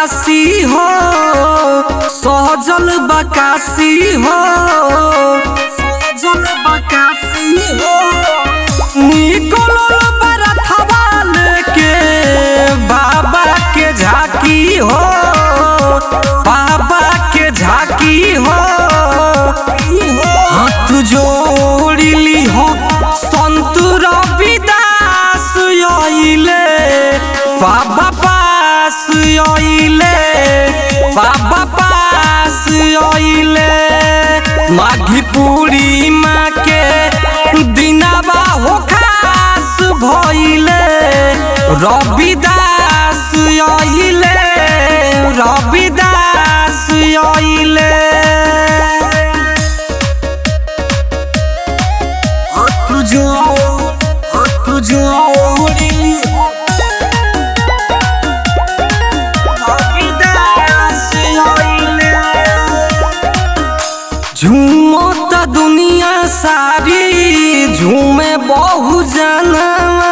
काशी हो सहजल बकासी हो सहजल बकासी हो निकलल बरथवा लेके बाबा के झाकी हो बाबा के झाकी हो हाथ जोड़िली हो संत रविदास आइले बाबा पास आइले बाबा पास आइले माघी पूर्णिमा के दिनावा हो खास भइले रविदास आइले रविदास आइले हाथ जोड़ हाथ जोड़िली रविदास आइले झूमत दुनिया सारी झूमे बहु जनवा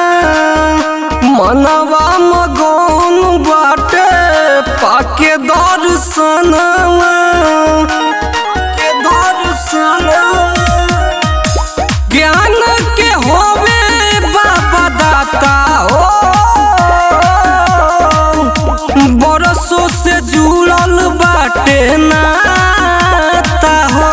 मनवा मगन बाटे पाके दर्शनवा के दर्शनवा ज्ञान के होवे बाबा दाता हो बरसों से जुड़ल बाटे नाता हो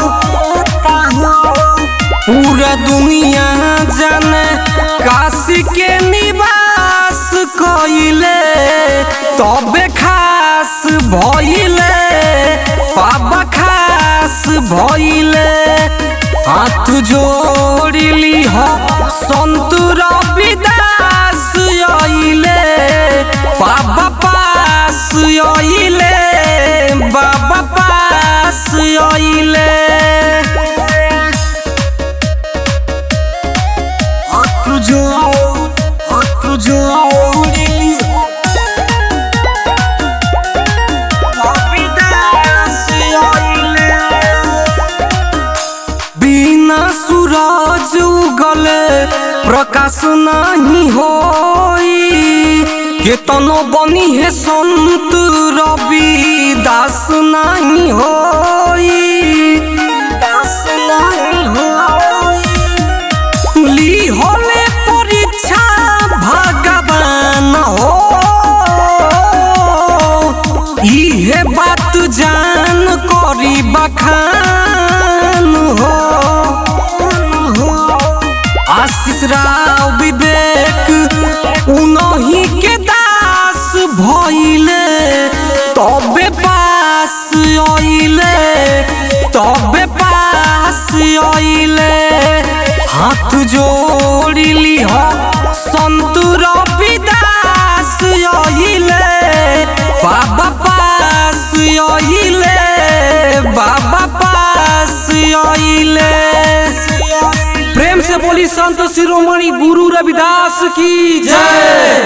पूरा दुनिया जाने काशी के निवास कइले तबे खास भइले बाबा खास भइले हाथ जोड़िली हो संत रविदास आइले बाबा पास आइले बाबा पास आइले हाथ जोड़ हाथ जोड़िली रविदास आइले बिना सूरज उगले प्रकाश नहीं होई केतनो बनी है संत रवि दास नहीं होई दास नहीं होई ली होले परीक्षा भगवान हो इहे बात जान करी बखान हो आशीष राव विवेक उनही के दास भइले तबे पास आइले तबे पास आइले हाथ जोड़िली हो संत रविदास आइले बाबा पास आइले बाबा पास आइले प्रेम से बोली संत शिरोमणि गुरु रविदास की जय